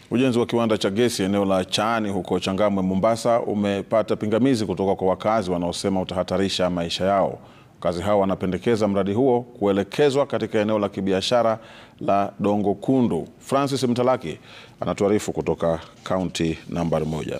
Ujenzi wa kiwanda cha gesi eneo la Chaani huko Changamwe, Mombasa umepata pingamizi kutoka kwa wakazi wanaosema utahatarisha maisha yao. Wakazi hao wanapendekeza mradi huo kuelekezwa katika eneo la kibiashara la Dongo Kundu. Francis Mtalaki anatuarifu kutoka kaunti nambari moja.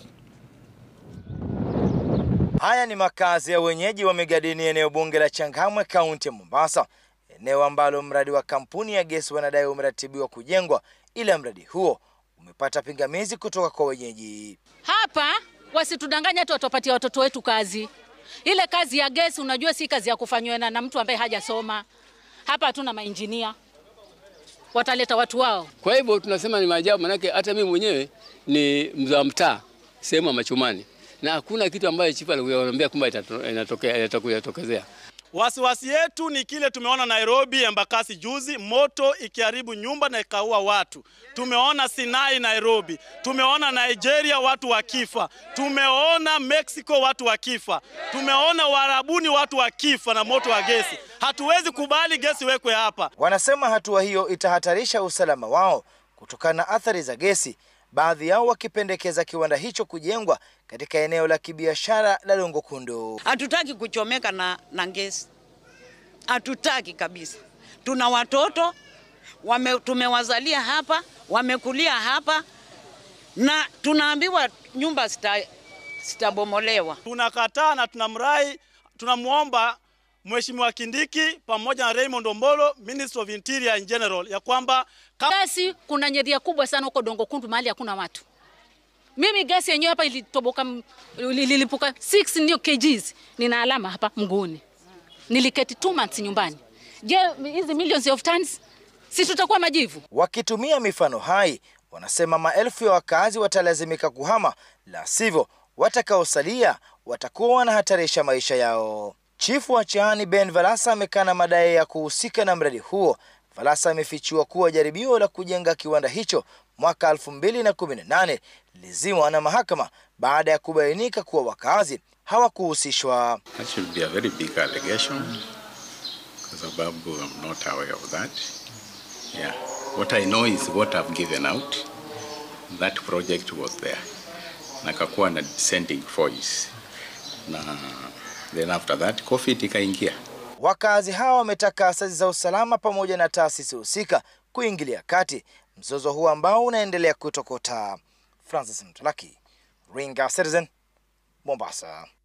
Haya ni makazi ya wenyeji wa Migadini, eneo bunge la Changamwe, kaunti ya Mombasa, eneo ambalo mradi wa kampuni ya gesi wanadai umeratibiwa kujengwa, ila mradi huo umepata pingamizi kutoka kwa wenyeji. Hapa wasitudanganya tu watapatia watoto wetu kazi. Ile kazi ya gesi unajua si kazi ya kufanywa na, na mtu ambaye hajasoma. Hapa hatuna mainjinia, wataleta watu wao. Kwa hivyo tunasema ni maajabu, manake hata mimi mwenyewe ni mzaa mtaa sehemu ya Machumani, na hakuna kitu ambayo chifu alikuambia kwamba inatokea itatokezea. Wasiwasi yetu ni kile tumeona Nairobi, Embakasi juzi, moto ikiharibu nyumba na ikaua watu. Tumeona Sinai Nairobi, tumeona Nigeria watu wakifa, tumeona Mexico watu wakifa, tumeona Warabuni watu wakifa na moto wa gesi. Hatuwezi kubali gesi wekwe hapa. Wanasema hatua hiyo itahatarisha usalama wao kutokana na athari za gesi, baadhi yao wakipendekeza kiwanda hicho kujengwa katika eneo la kibiashara la Dongo Kundu. Hatutaki kuchomeka na, na gesi, hatutaki kabisa. Tuna watoto wame, tumewazalia hapa, wamekulia hapa na tunaambiwa nyumba zitabomolewa. Tunakataa na tunamrai, tunamwomba Mheshimiwa Kindiki pamoja na Raymond Ombolo, Minister of Interior in general, ya kwamba gesi, kuna nyedhia kubwa sana huko Dongo Kundu mahali hakuna watu. Mimi gesi yenyewe hapa ilitoboka, ililipuka 6 ndio kgs, nina alama hapa mguuni. Niliketi 2 months nyumbani. Je, hizi millions of tons si tutakuwa majivu? Wakitumia mifano hai, wanasema maelfu ya wakazi watalazimika kuhama, la sivyo watakaosalia watakuwa wanahatarisha maisha yao. Chifu wa Chaani Ben Valasa amekana madai ya kuhusika na mradi huo. Valasa amefichua kuwa jaribio la kujenga kiwanda hicho mwaka 2018 lilizimwa na mahakama baada ya kubainika kuwa wakazi hawakuhusishwa. That should be a very big allegation kwa sababu I'm not aware of that. Yeah. What I know is what I've given out. That project was there. Na kakuwa na dissenting voice. Na then after that COVID ikaingia. Wakazi hawa wametaka asasi za usalama pamoja na taasisi husika kuingilia kati mzozo huu ambao unaendelea kutokota. Francis Mtalaki, Ringa Citizen, Mombasa.